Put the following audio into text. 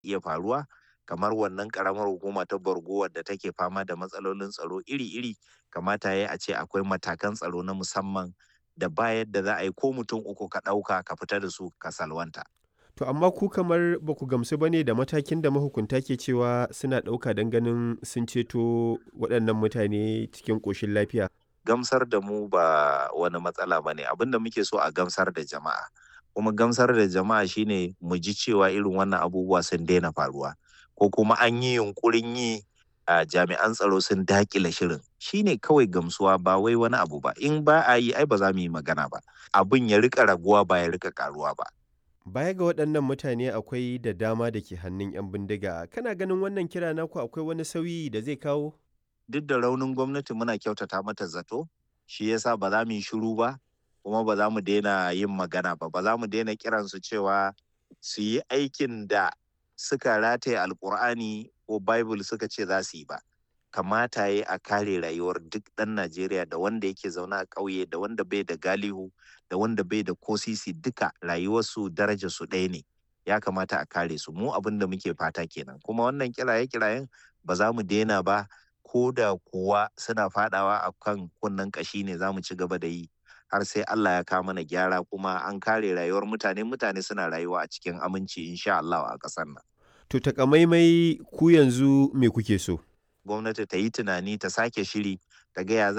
iya faruwa kamar wannan karamar hukuma ta Borgo wadda take fama da matsalolin tsaro iri-iri kamata ya a ce akwai matakan tsaro na musamman da ba yadda za a yi ko mutum uku ka ɗauka ka fita da su ka salwanta. To amma ku kamar ba ku gamsu ba ne da matakin da mahukunta ke cewa suna ɗauka don ganin sun ceto waɗannan mutane cikin ƙoshin lafiya. Gamsar da mu ba wani matsala ba ne abinda muke so a gamsar da jama'a. Kuma gamsar da jama'a shine mu ji cewa irin wannan abubuwa sun daina faruwa. Ko kuma an yi yunkurin yi a jami'an tsaro sun dakile shirin shine kawai gamsuwa ba wai wani abu ba in ba a yi ai ba za mu yi magana ba abin ya rika raguwa ba ya rika karuwa ba Baya ga waɗannan mutane akwai da dama da ke hannun 'yan bindiga. Kana ganin wannan kira naku akwai wani sauyi da zai kawo? duk da raunin gwamnati muna kyautata mata zato shi yasa ba za mu yi shiru ba kuma ba za mu daina yin magana ba ba za mu daina kiransu cewa su yi aikin da suka rataye alkur'ani ko bible suka ce za su yi ba kamata ya a kare rayuwar duk ɗan najeriya da wanda yake zaune a ƙauye da wanda bai da galihu da wanda bai da kosisi duka rayuwarsu daraja su ɗaya ne ya kamata a kare su mu abin da muke fata kenan kuma wannan kiraye kirayen ba za mu daina ba ko da kuwa suna fadawa a kan kunnen kashi ne za mu ci gaba da yi har sai Allah ya kawo mana gyara kuma an kare rayuwar mutane mutane suna rayuwa a cikin aminci insha Allah a ƙasar nan To takamaimai ku yanzu me kuke so? gwamnati ta yi tunani ta sake shiri ta ga ya za